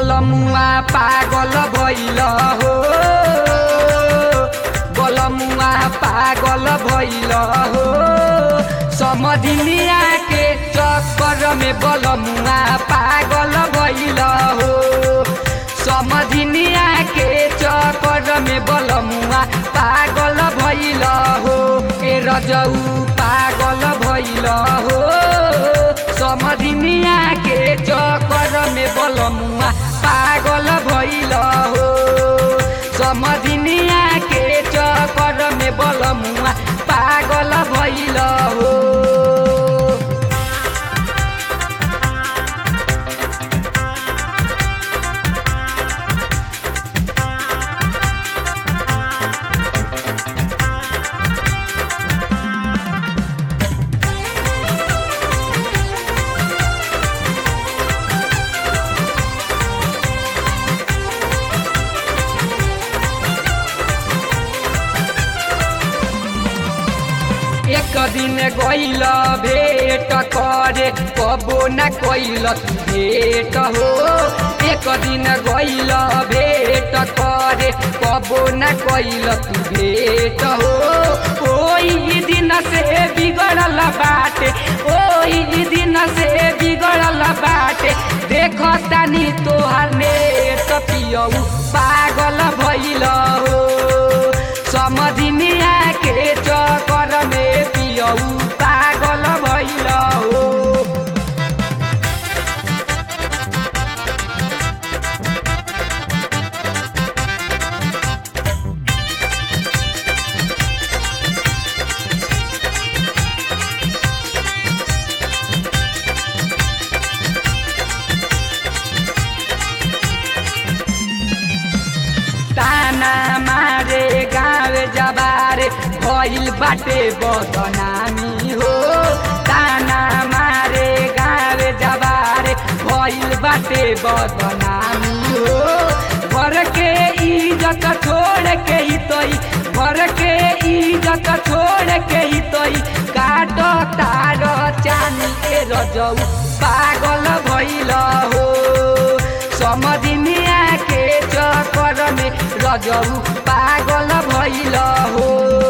बलमुआ पागल भइल हो बलमुआ पागल भइल हो समधिनिया के चक्कर में बलमुआ पागल भइल हो समधिनिया के चक्कर में बलमुआ पागल भइल हो ए रजऊ पागल भइल हो समधिनिया के चक्कर में बलमुआ पागल भइल हो समधिनिया के चक्कर में बलमुआ पागल भइल हो एक दिन गइल भेट करे कबो न कैल भेट हो एक दिन गइल भेट करे कबो न कैल भेट हो ओही दिन से बिगड़ल बाटे ओही दिन से बिगड़ल बाटे देख तानी तोहर नेट पियऊ पागल भइल हो समधिनिया के चक्कर में पियऊ पागल भइल हो ताना मारे गाँव जबारे भइल बाटे बदनामी हो ताना मारे गाँव जबारे भइल बाटे बदनामी हो घर के इज्जत छोड़ के ही तोई घर के इज्जत छोड़ के ही तोई काट तार चानी के रजऊ पागल भइल हो समधिनिया के चक्कर में रजऊ पागल भइल हो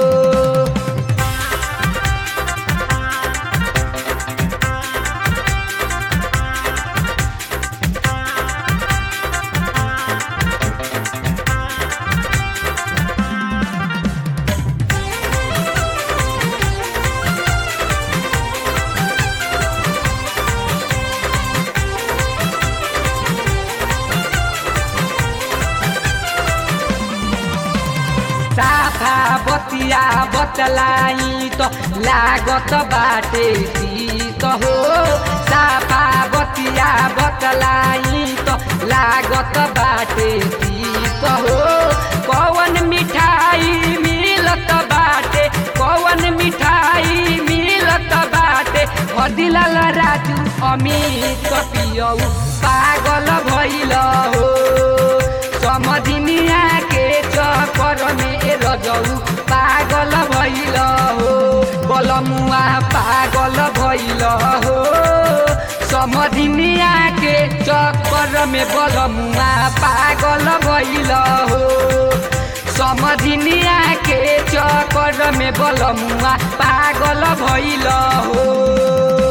साफा बतिया बतलाई त लागत बाटे शीत हो साफा बतिया बतलाई त लागत बाटे शीत हो कौन मिठाई मिलत बाटे कौन मिठाई मिलत बाटे हदिलाल राजू अमित पियऊ पागल भइल हो समधिनिया के चक्कर में रजऊ पागल भइल हो बलमुआ पागल भइल हो समधिनिया के चक्कर में बलमुआ पागल भइल हो समधिनिया के चक्कर में बलमुआ पागल भइल हो